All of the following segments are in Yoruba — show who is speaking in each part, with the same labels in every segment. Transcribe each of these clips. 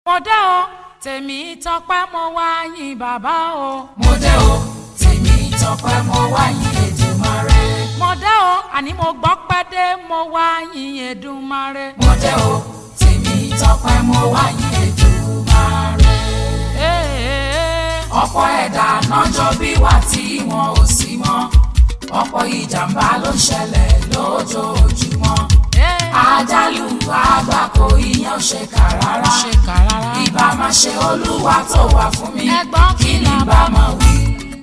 Speaker 1: mo dé o tèmi tọpẹ́ mo wá yìn bàbá o.
Speaker 2: mo dé o tèmi tọpẹ́ mo wá yìn Èdùmàrè.
Speaker 1: mo dé o àní mo gbọ́ pẹ́ dé mo wá yìn Èdùmàrè.
Speaker 2: mo dé o tèmi tọpẹ́ mo wá yìn Èdùmàrè.
Speaker 1: Ee,
Speaker 2: ọ̀pọ̀ ẹ̀dá nájọ́ bí wà tí wọn ò sí mọ́ ọ̀pọ̀ ìjàmbá ló ń ṣẹlẹ̀ lójoojúmọ́
Speaker 1: ee,
Speaker 2: àjálù àgbákò ìyẹn ò ṣe kà rárá
Speaker 1: ṣe kà rárá.
Speaker 2: ìbá máa ṣe olúwa tó wà fún mi
Speaker 1: Ẹ̀gbọ́n
Speaker 2: kí
Speaker 1: kí
Speaker 2: ni
Speaker 1: la
Speaker 2: bá máa wí.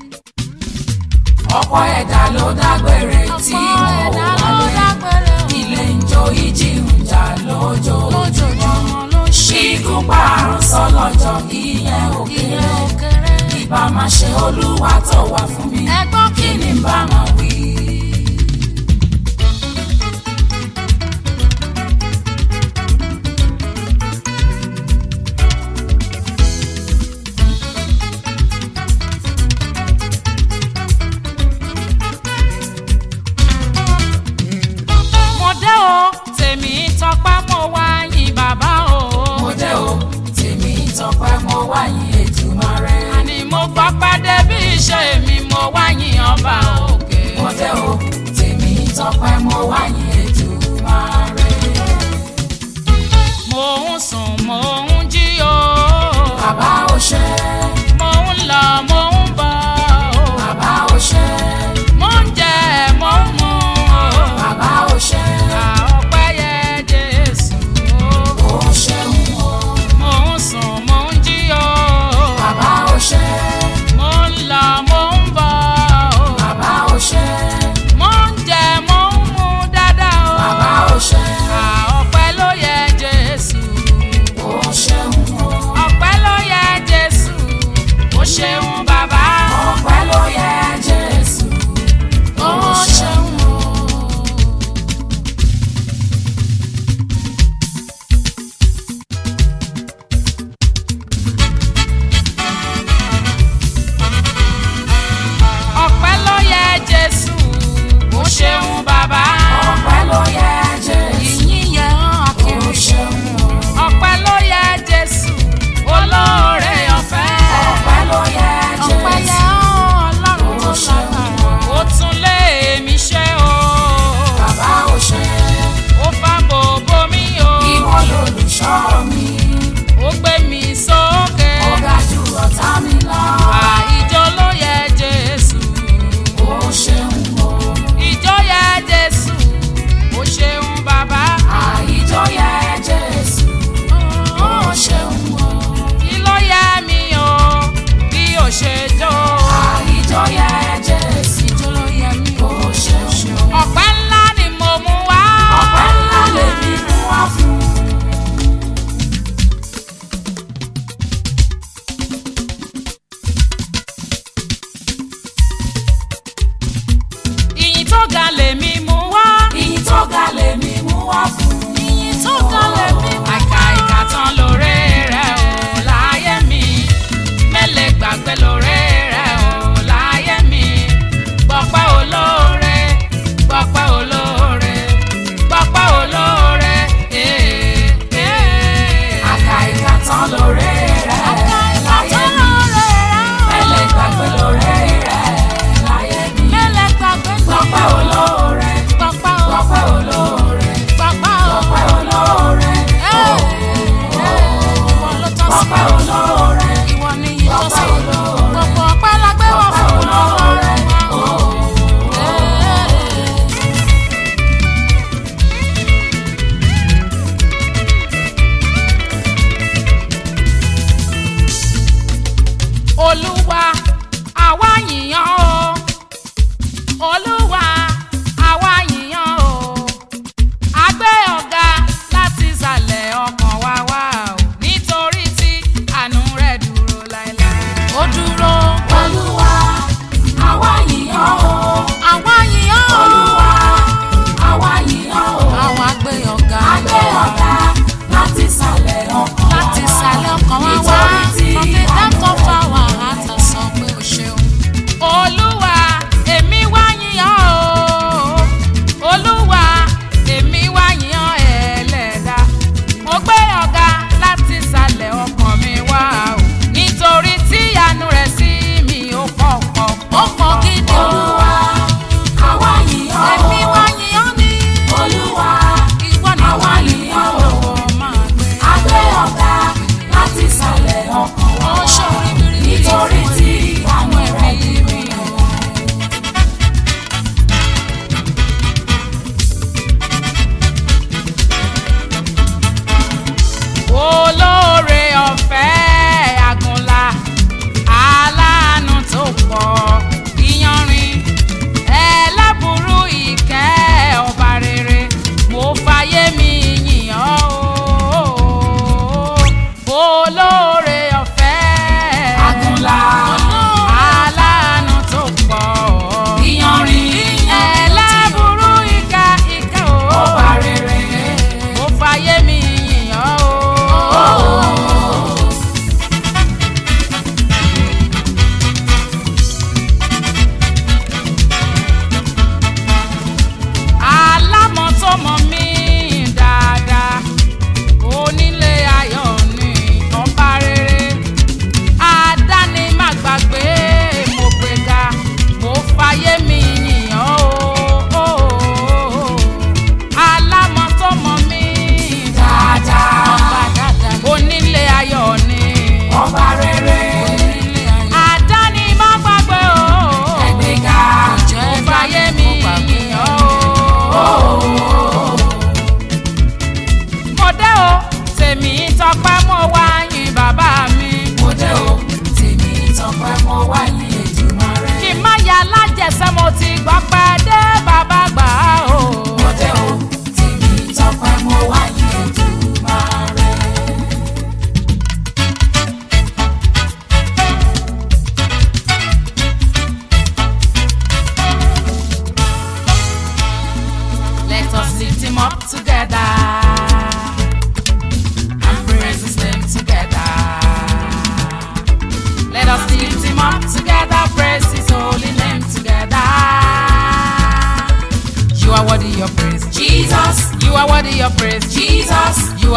Speaker 2: ọ̀pọ̀ ẹ̀dá ló dágbére tí
Speaker 1: ọ̀pọ̀
Speaker 2: wọn
Speaker 1: ẹ̀dá
Speaker 2: ò
Speaker 1: ló
Speaker 2: wálé
Speaker 1: dágbére o.
Speaker 2: ilé ń jó ìjì ń jà lójoojúmọ́
Speaker 1: lójoojúmọ́ ló ṣe
Speaker 2: ikú parun sọlọ́jọ́ ìyẹn ò
Speaker 1: ìyẹn
Speaker 2: kéré
Speaker 1: ò kéré.
Speaker 2: ìbá máa ṣe olúwa tó wà fún mi
Speaker 1: Ẹ̀gbọ́n
Speaker 2: kí ni bá máa wí.
Speaker 1: mo dé o tèmi tọpẹ́ mo wá yìn bàbá o.
Speaker 2: mo dé o tèmi tọpẹ́ mo wá yìn Èdùmàrè.
Speaker 1: àní mo gbọ́ pẹ́ dé bí iṣẹ́ mi mo wá yìn ọba òkè.
Speaker 2: mo dé o tèmi tọpẹ́ mo wá yìn Èdùmàrè.
Speaker 1: mo ń sùn mo ń jí o.
Speaker 2: bàbá ò ṣe
Speaker 1: mo ń lọ mo ń bọ̀ o.
Speaker 2: bàbá ò ṣe
Speaker 1: mo ń jẹ mo ń mu o.
Speaker 2: bàbá ò ṣe
Speaker 1: ọpẹ́ yẹ Jésù o.
Speaker 2: ó ṣeun o
Speaker 1: mo ń sùn mo ń jí o.
Speaker 2: bàbá ò ṣe
Speaker 1: mo ń lọ mo ń bọ̀ o.
Speaker 2: bàbá ò ṣe
Speaker 1: mo ń jẹ mo ń mu dáadáa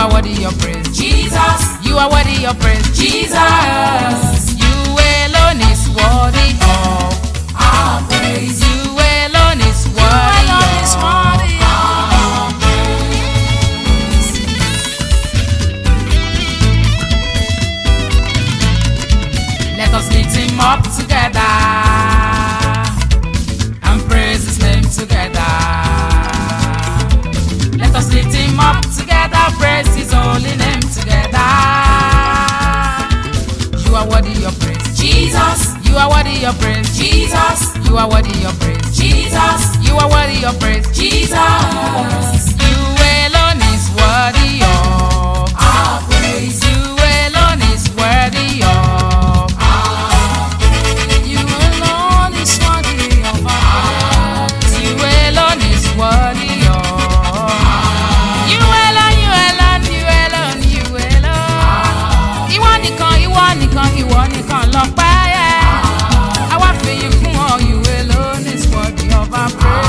Speaker 1: are worthy of praise.
Speaker 2: Jesus,
Speaker 1: You are worthy of praise.
Speaker 2: Jesus.
Speaker 1: You alone is worthy of.
Speaker 2: our praise.
Speaker 1: You alone is worthy
Speaker 2: alone is
Speaker 1: of.
Speaker 2: worthy
Speaker 1: of. Let us lift him up together and praise his name together. Let us lift him up together, praise his holy name together. You are worthy of praise.
Speaker 2: Jesus,
Speaker 1: You are worthy of praise.
Speaker 2: Jesus,
Speaker 1: You are worthy of praise.
Speaker 2: Jesus,
Speaker 1: You are worthy of praise.
Speaker 2: Jesus.
Speaker 1: You alone is worthy of.
Speaker 2: Our praise.
Speaker 1: You alone is worthy of.
Speaker 2: You alone is worthy of our praise.
Speaker 1: You alone is worthy of. You alone, you alone, you alone, you alone. Ìwọ nìkan, ìwọ nìkan, ìwọ nìkan lọ́pẹ́ yẹ. Àwa fìyìn fún ọ, you alone is worthy of our praise.